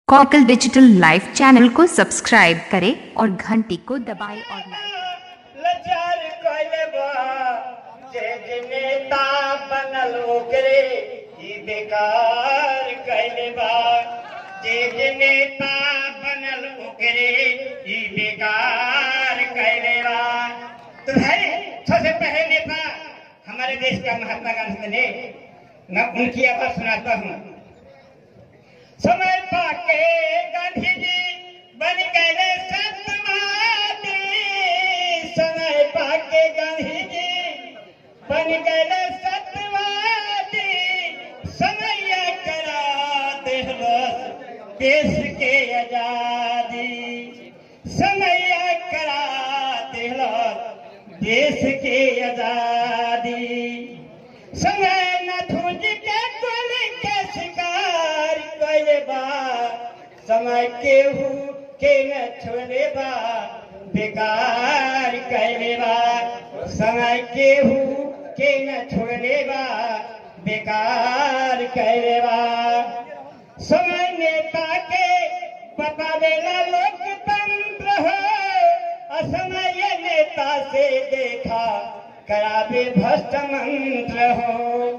cockle digital live channel को subscribe करें और घंटी को दबाएं और लाइक लचार कइले बा जे जे नेता बनल ओकरे ई बेकार कइले बा जे जे नेता बनल ओकरे ई बेकार कइले बा तो भाई सबसे पहले नेता हमारे देश का महात्मा गांधी ने मैं उनकी आवाज सुनाता हूँ समय पाके गांधी जी बन गए सत्यवादी समय पाके गांधी जी बन गए सत्यवादी समय करा देहलस देश के आजादी समय करा देहलस देश के आजादी समय न धुंज के कुल के शिकार कइले बा समय केहू के न छोड़े बा बेकार कइले बा समय केहू के न छोड़े बा बेकार कइले बा समय नेता के बतावेला लोकतंत्र हो असमय नेता से देखा करावे भ्रष्ट मंत्र हो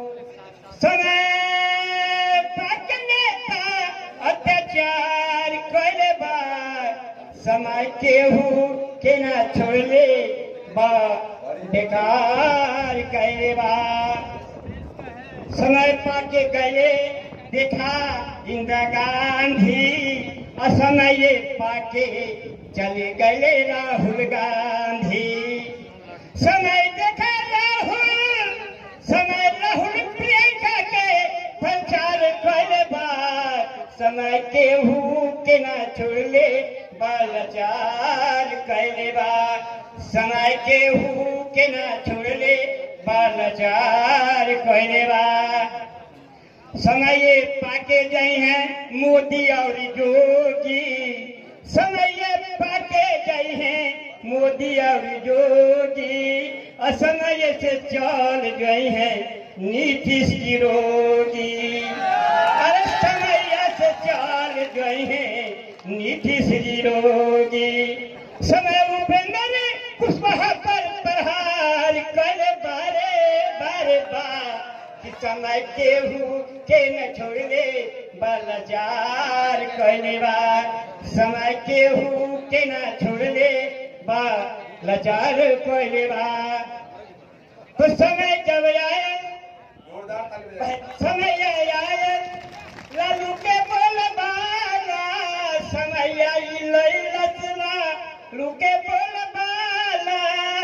समय तक नेता अत्याचार कइले बा समय केहू के ना छोड़ले बा बेकार कइले बा समय पाके गए देखा इंदिरा गांधी असमय पाके चले गए राहुल गांधी समय देखा राहुल समय राहुल प्रियंका के प्रचार करे बा समय केहू के ना छोड़ले बालचार कैले बा समय केहू के ना छोड़ले बालचार कैले बा समय पाके गए हैं मोदी और योगी समय पाके गए हैं मोदी और योगी असमय से चल गए हैं नीतीश की रोगी अरे समय से चल गए हैं नीतीश की रोगी समय उपेंद्र कुशवाहा पर प्रहार कर बारे बारे बार कि समय केहू के न छोड़ले बालजार कहने बा समय केहू के न छोड़ले बा लाचार कहने बा तो समय जब आए समय आए लालू के बोल बाला समय आई लई लचना लुके बोल बाला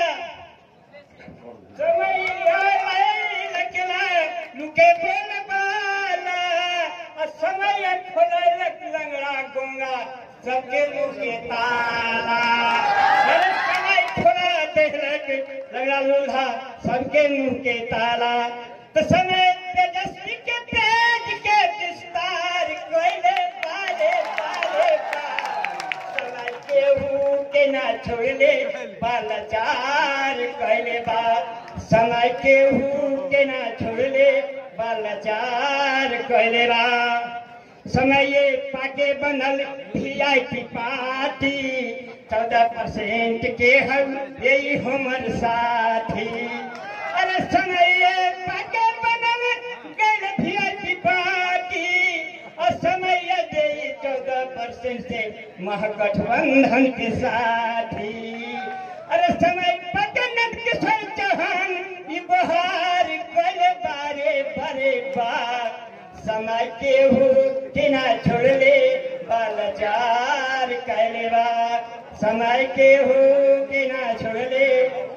समय आई लचना लुके बोल बाला और समय खोले लग लंगड़ा गोंगा सबके मुंह के ताला अरे समय खोला देख लग लंगड़ा लूल्हा सबके मुंह के ताला तो समय तेजस्वी के तेज के विस्तार कोयले पाले पाले समय केहू के ना छोड़ले बालचार कहले बा समय केहू के ना छोड़ले बालचार कहले बा समय पाके बनल वीआईपी पार्टी चौदह परसेंट के हम यही हमर साथी अरे समय पाके बनल गैर वीआईपी पार्टी और समय दे चौदह परसेंट से महागठबंधन के साथी अरे समय पटनक किशोर चौहान ई बहार कल बारे बरे बार समय केहू के ना छोड़ले बालचार कैले बा समय केहू के ना छोड़ले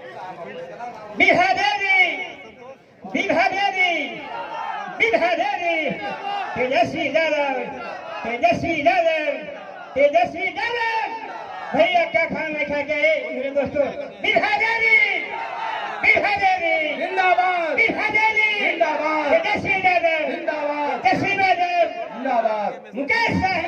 बिहारी बिहारी बिहारी तेजस्वी यादव तेजस्वी यादव तेजस्वी यादव भैया क्या खाना खा गए मेरे दोस्तों बिहारी बिहारी जिंदाबाद बिहारी जिंदाबाद तेजस्वी यादव जिंदाबाद तेजस्वी यादव जिंदाबाद मुकेश साहनी